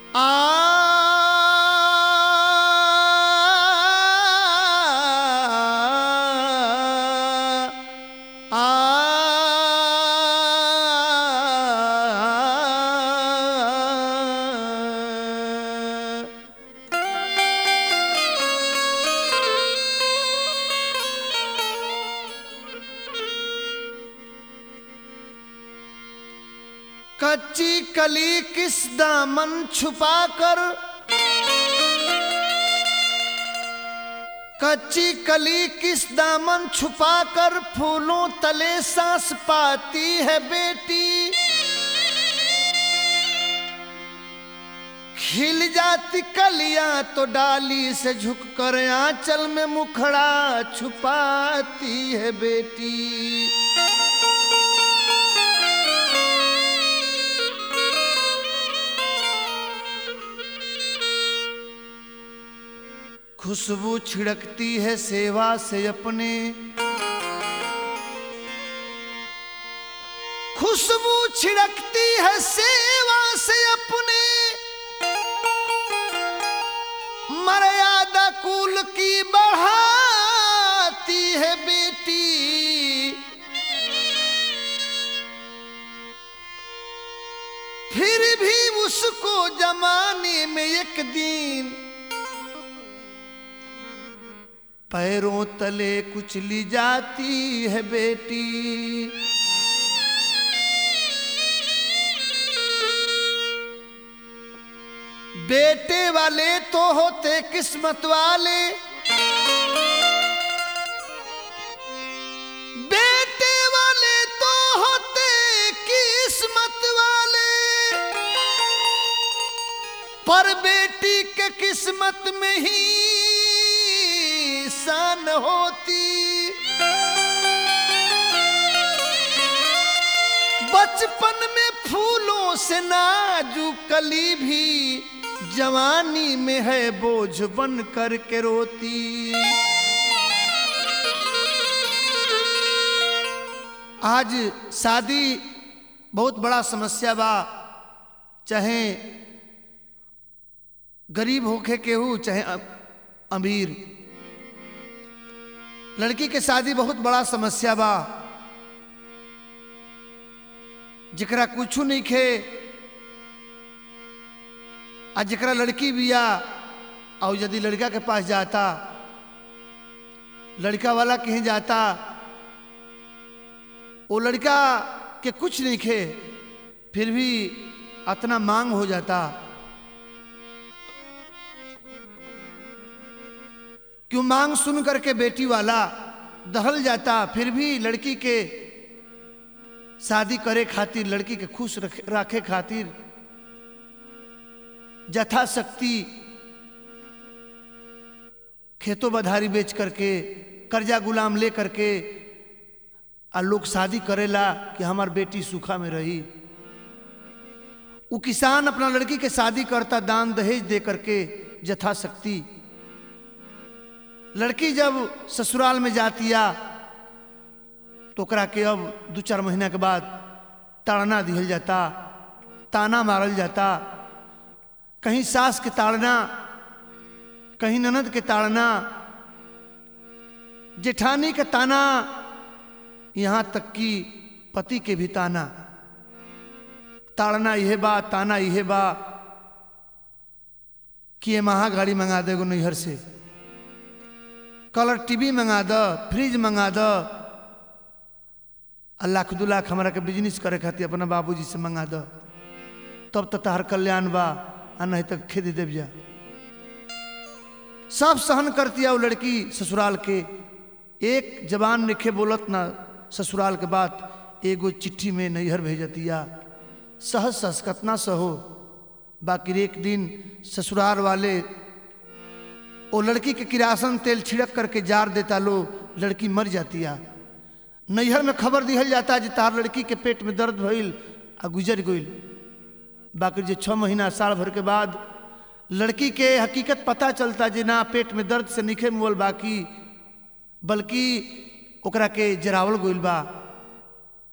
कच्ची कली किस दामन छुपा कर कच्ची कली किस दामन छुपा कर फूलों तले सांस पाती है बेटी खिल जाती कलियां तो डाली से झुक कर आंचल में मुखड़ा छुपाती है बेटी खुशबू छिड़कती है सेवा से अपने खुशबू छिड़कती है सेवा से अपने मर्यादा कुल की बढ़ाती है बेटी फिर भी उसको जमाने में एक दिन पैरों तले कुचली जाती है बेटी बेटे वाले तो होते किस्मत वाले बेटे वाले तो होते किस्मत वाले पर बेटी के किस्मत में ही शान होती बचपन में फूलों से नाजू कली भी जवानी में है बोझ बन कर के रोती आज शादी बहुत बड़ा समस्या बा चाहे गरीब होके केहू चाहे अमीर लड़की के शादी बहुत बड़ा समस्या बा जरा कुछ नहीं खे आ जरा लड़की बिया और यदि लड़का के पास जाता लड़का वाला कहीं जाता वो लड़का के कुछ नहीं खे फिर भी इतना मांग हो जाता क्यों मांग सुन करके बेटी वाला दहल जाता फिर भी लड़की के शादी करे खातिर लड़की के खुश रखे खातिर यथाशक्ति खेतों बधारी बेच करके कर्जा गुलाम ले करके आ लोग शादी करेला कि हमार बेटी सूखा में रही वो किसान अपना लड़की के शादी करता दान दहेज दे करके यथाशक्ति लड़की जब ससुराल में जाती आ तो ओकरा के अब दू चार महीना के बाद ताड़ना दिहल जाता ताना मारल जाता कहीं सास के ताड़ना कहीं ननद के ताड़ना जेठानी के ताना यहाँ तक कि पति के भी ताना ताड़ना यह बा ताना यह बा कि ये महा गाड़ी मंगा देगो नैहर से कलर टीवी मंगा द फ्रिज मंगा द लाख दू लाख हमारा के बिजनेस करे खातिर अपना बाबूजी से मंगा द तब तो तहार कल्याण बा आ नहीं तक खेद देव जा सब सहन करती है वो लड़की ससुराल के एक जबान निखे बोलत ना ससुराल के बाद एगो चिट्ठी में नैहर भेजतिया सहज सहस कतना सहो बाकी एक दिन ससुराल वाले वो लड़की के किरासन तेल छिड़क करके जार देता लो लड़की मर जाती है नैहर में खबर दिहल जाता है तार लड़की के पेट में दर्द भइल आ गुजर गई बाकी जो छः महीना साल भर के बाद लड़की के हकीकत पता चलता जे ना पेट में दर्द से निखे मुअल बाकी बल्कि ओकरा के जरावल गइल बा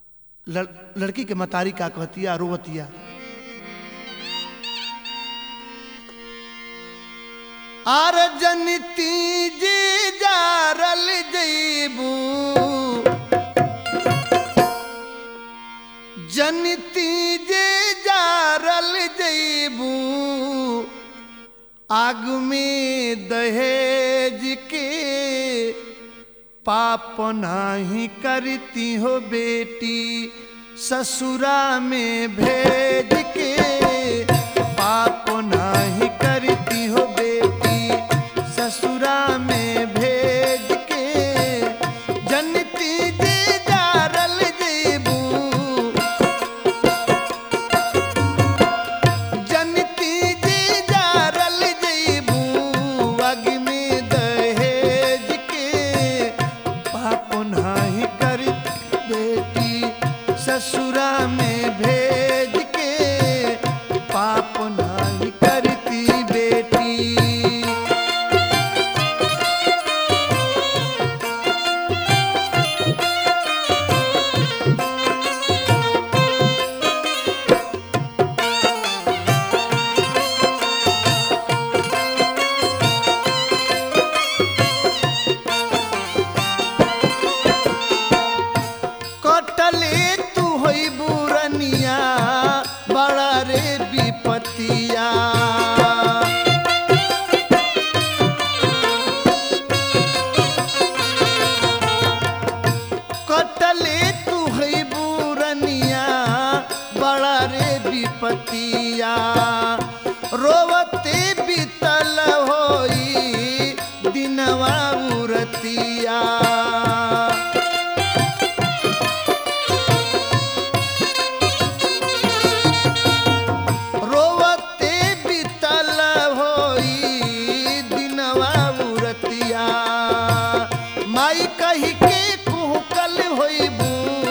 लड़, लड़की के मतारी का कहतिया रोवतिया आर जनती जी जारल जईबू जनती जे जारल जईबू आग में दहेज के पाप नाही करती हो बेटी ससुरा में भेज के पाप नाही करती हो बेटी ससुरा में भेज के जनती जे जारल जेबू जनती जे जारल जेबू अग में दहेज के पाप नाही कर बेटी ससुरा में भेज के पाप नाही करती बेटी कटले तू होई बुरनिया बड़ा रे विपतिया कटले तू होई बुरनिया बड़ा रे विपतिया रोवते बीतल होई दिनवा उरतिया रोवते बीतल होई दिनवा उरतिया माई कही के कुहकल होइबू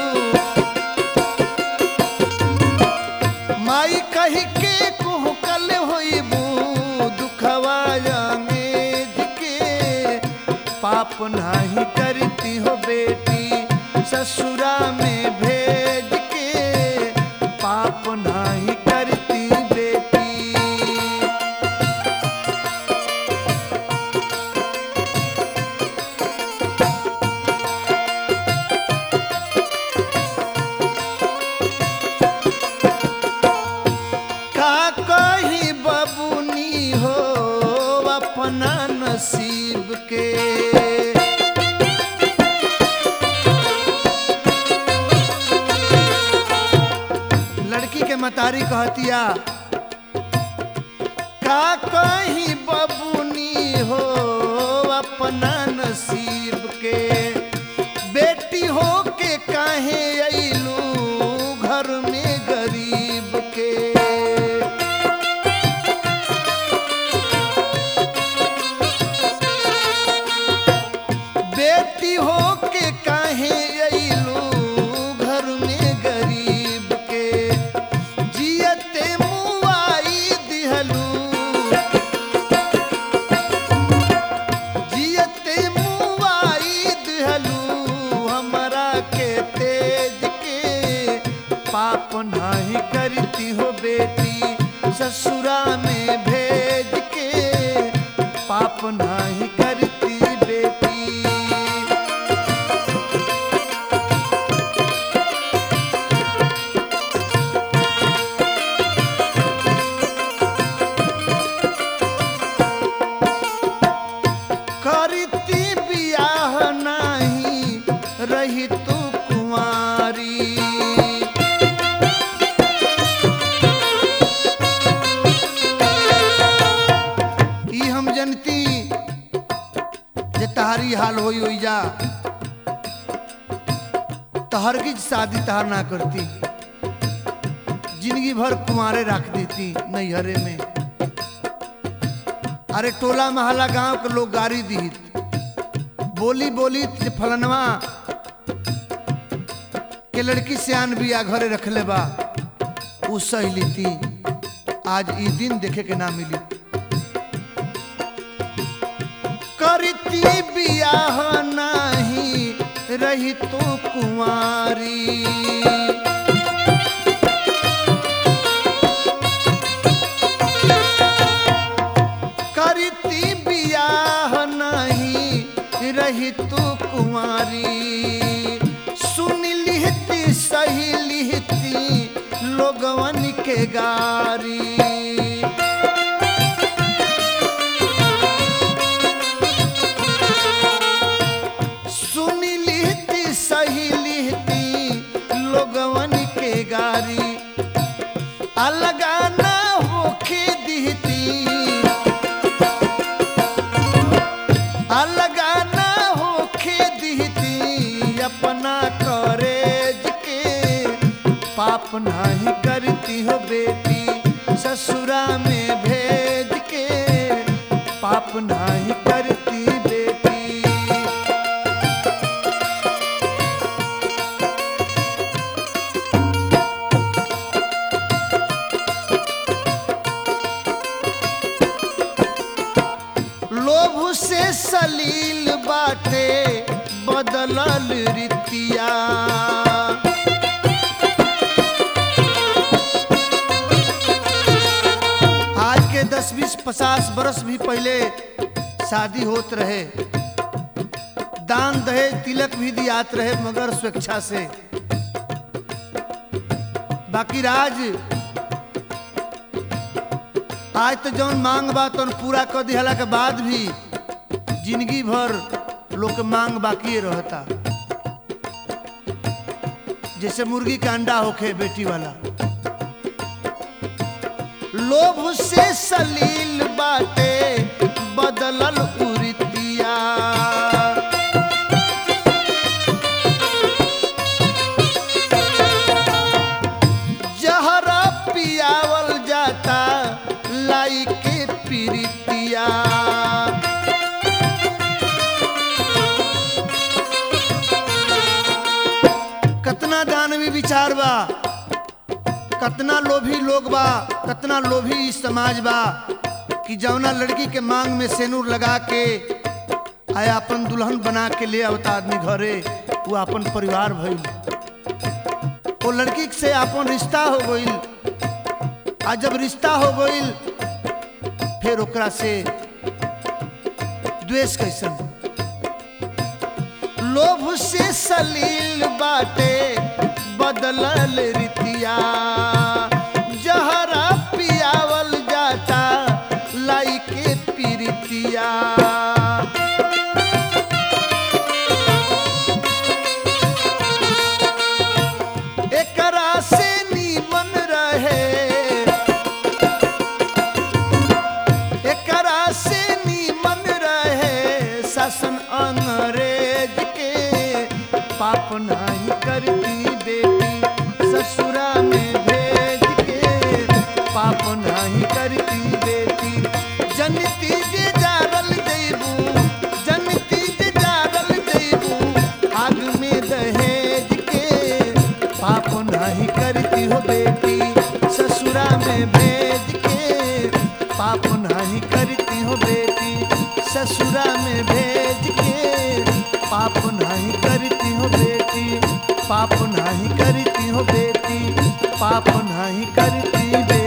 माई कही के कुहकल होइबू दुखवा जामेज के पाप नाही करती हो बेटी ससुरा में भेज के पाप नाही करती बेटी का कही बबुनी हो अपना नसीब के लड़की के मतारी कहतिया का कही बबुनी हो अपना नसीब के बेटी हो के काहे अइलू घर में गरीब के बेटी हो के काहे अइलू घर में गरीब के जियते मुआई दिहलू जियते मुआई दिहलू हमरा के तेज के पाप नाही करती हो बेटी ससुरा में भेज के पाप नाही करती बेटी करती बियाह नाही रही तू कुंवारी ई हम जनती जे तहारी हाल होई होई जा तहर की शादी तहार ना करती जिंदगी भर कुंवारे रख देती नैहरे में अरे टोला महला गांव के लोग गाड़ी दीत बोली बोली जे फलनवा के लड़की सियान बिया घरे रखले बा उ सही थी आज ई दिन देखे के ना मिली करती बियाह नाही रही तो कुंवारी करती गारी सुनी लिहती सही लिहती लोगवन के गारी अलगा ना होखे दिहती अलगा ना होखे दिहती अपना करेज के पाप नाही करती हो बेटी ससुरा में भेज के पाप नाही करती बेटी लोभ से सलील बाटे बदलल रीतिया आज के दस बीस पचास बरस भी पहले शादी होत रहे दान दहेज तिलक भी दियात रहे मगर स्वेच्छा से बाकी राज आज तो जौन मांग बा तौन पूरा कर दिहला के बाद भी जिंदगी भर लोग के मांग बाकी रहता जैसे मुर्गी का अंडा होखे बेटी वाला लोभ से सलील बाटे बदलल उरितिया जहरा पियावल जाता लाई के पीरितिया कतना दानवी विचार बा कतना लोभी लोग बा कतना लोभी ई समाज बा कि जौना लड़की के मांग में सेनूर लगा के आया अपन दुल्हन बना के ले आवता आदमी घरे वो अपन परिवार भइल वो लड़की से अपन रिश्ता हो गइल आ जब रिश्ता हो गइल फिर ओकरा से द्वेष कैसन लोभ से सलील बाटे बदलल रीतिया जहरा पियावल जाता लाई के पीरितिया एकरा से नीमन रहे एकरा से नीमन रहे शासन अंग्रेज के पाप नहीं करती बेटी ससुरा में भेज के पाप नहीं करती बेटी जनती जे जारल देबू जनती जे जारल देबू आग में दहेज के पाप नहीं करती हो बेटी ससुरा में भेज के पाप नहीं करती हो बेटी ससुरा में भेज के पाप नहीं करती हो बेटी पाप नहीं करती हो बेटी पाप नहीं करती बेटी